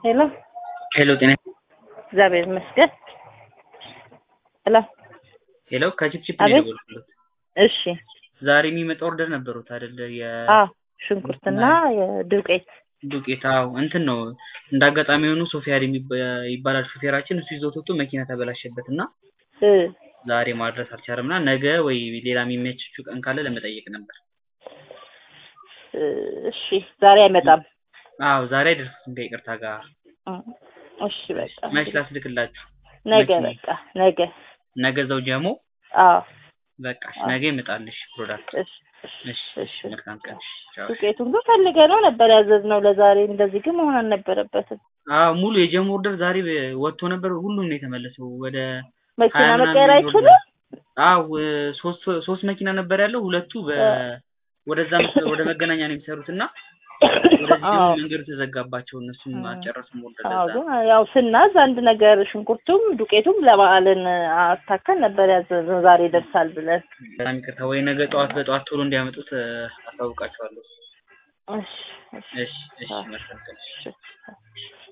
ሄሎ ሄሎ ጤና እግዚአብሔር ይመስገን። ሄሎ ሄሎ ከቺፕቺፕ አቤት። ነው የደወልኩት። እሺ ዛሬ የሚመጣ ኦርደር ነበሩት አይደለ? አዎ ሽንኩርትና የዱቄት የዱቄት አዎ፣ እንትን ነው እንደ አጋጣሚ የሆኑ ሶፊያድ የሚባ- ይባላል ሹፌራችን። እሱ ይዞት ወጥቶ መኪና ተበላሸበት እና እ ዛሬ ማድረስ አልቻለም እና ነገ ወይ ሌላ የሚመችችው ቀን ካለ ለመጠየቅ ነበር። እ እሺ ዛሬ አይመጣም። አዎ ዛሬ አይደርስም ከይቅርታ ጋር። እ እሺ በቃ መች ላስልክላችሁ? ነገ መኪና- በቃ ነገ ነገ ዘው ጀሞ አዎ በቃ እሺ፣ አዎ። ነገ ይመጣልሽ ፕሮዳክት። እሺ እሺ እሺ እሺ፣ መልካም ቀን። ቻው። ዱቄቱን ግን ፈልገ ነው ነበር ያዘዝነው ለዛሬ። እንደዚህ ግን መሆን አልነበረበትም። አዎ ሙሉ የጀሞ ኦርደር ዛሬ ወጥቶ ነበር። ሁሉም ነው የተመለሰው ወደ መኪና ሀያ ምናምን መቀየር የሚወርድ አይችልም። አዎ ሶስት ሶስት መኪና ነበር ያለው። ሁለቱ በ ወደዛ መስ- ወደ መገናኛ ነው የሚሰሩት እና ወደዚህ ደግሞ አዎ መንገዱ ተዘጋባቸው። እነሱም እ አልጨረሱም ወርደር አዎ ለዛ ግን ያው ስናዝ አንድ ነገር ሽንኩርቱም ዱቄቱም ለበዓልን አስታከል ነበር ያዘዝነው ዛሬ ይደርሳል ብለን። በጣም ይቅርታ። ወይ ነገ ጠዋት በጠዋት ቶሎ እንዲያመጡት እ፣ አሳውቃቸዋለሁ። እሺ እሺ እሺ እሺ፣ አዎ መልካም ቀን። እሺ